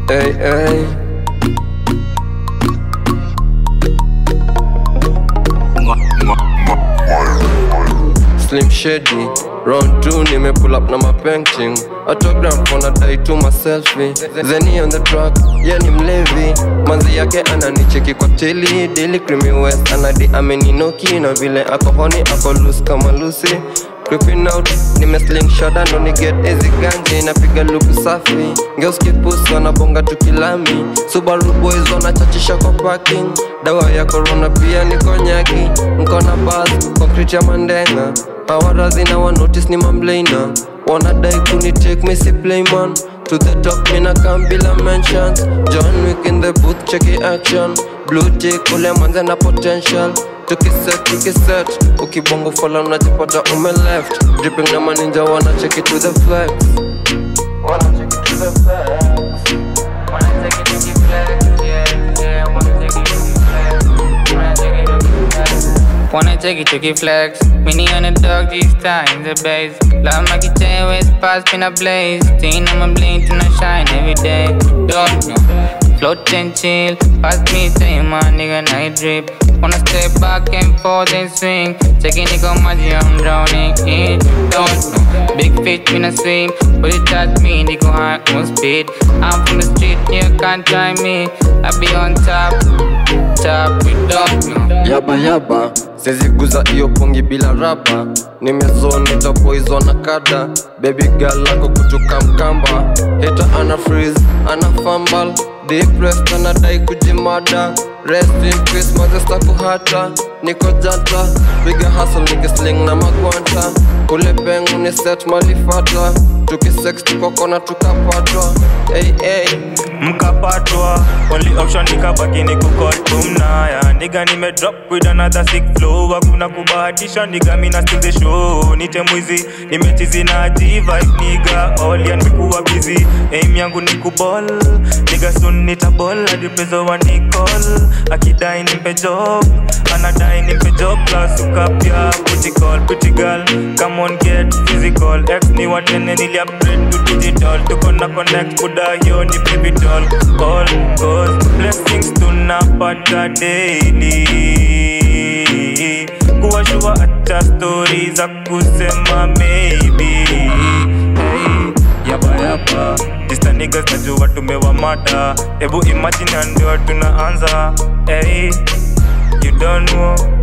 Hey, hey. Slim Shady Round 2 nime pull up na ma painting Autograph wanadai tu ma selfie Zeni on the track, ye ni mlevi Manzi yake ananicheki kwa teli Daily Creamy West anadi ameninoki Na vile ako honi ako loose kama Lucy Creeping out, nime sling shada ndo ni get easy ganje Napiga luku safi, girls kipusi wanabonga tukilami Subaru boys wanachachisha kwa parking Dawa ya corona pia ni konyaki Nkona buzz, concrete ya mandenga Pawarazi na wa notice ni mamlaina Wanadai kuni take me si play man To the top mina come bila mentions John Wick in the booth cheki action Blue tick ule manze na potential tukiset tukiset ukibongo fala unajipata ume left dripping na maninja wana check it to the flex wana check it to the flex Wanna take it to the flex, yeah, yeah. Wanna take it to the flex. Wanna take it to the flex. Wanna take it to the flex. Mini on the dog, this time the base. Love my kitchen, waist pass, been a blaze. Teen on my blink, and I shine every day. Don't know. Float and chill, pass me time, my nigga, night drip. Wanna step back and forth and swing. Checking it on my I'm drowning in. Don't know. Big fish in a swim, but it touch me, they go high on speed. I'm from the street, you can't try me. I be on top, top, we don't know. yaba yaba seziguza iyo pongi bila raba nimezoni tapoizwa na kada baby girl lako kutoka mkamba heta ana freeze ana fambal depressed anadai kujimada rest in peace mazesta kuhata niko janta piga hustle nikisling na magwanta ule pengu ni set malifata tukisex tukokona tukapatwa hey, hey. mkapatwa only option nikabaki ni kukotumnaya niga nime drop with another sick flow hakuna kubahatisha niga mina still the show nite mwizi nimechizi na jiva niga all ya nimekuwa busy aim yangu ni kuball niga soon nitaball hadi mpezo wa nicall akidai nimpe job anadai nimpe job plus ukapya booty call pretty girl come on get physical x ni watene nili upgrade to digital tuko na connect buda hiyo ni baby doll all cause blessings tunapata daily kuwashua hata stori za kusema maybe hey, yaba yaba Dista niggas najua tumewamada Ebu imagine ndio tunaanza hey, you don't know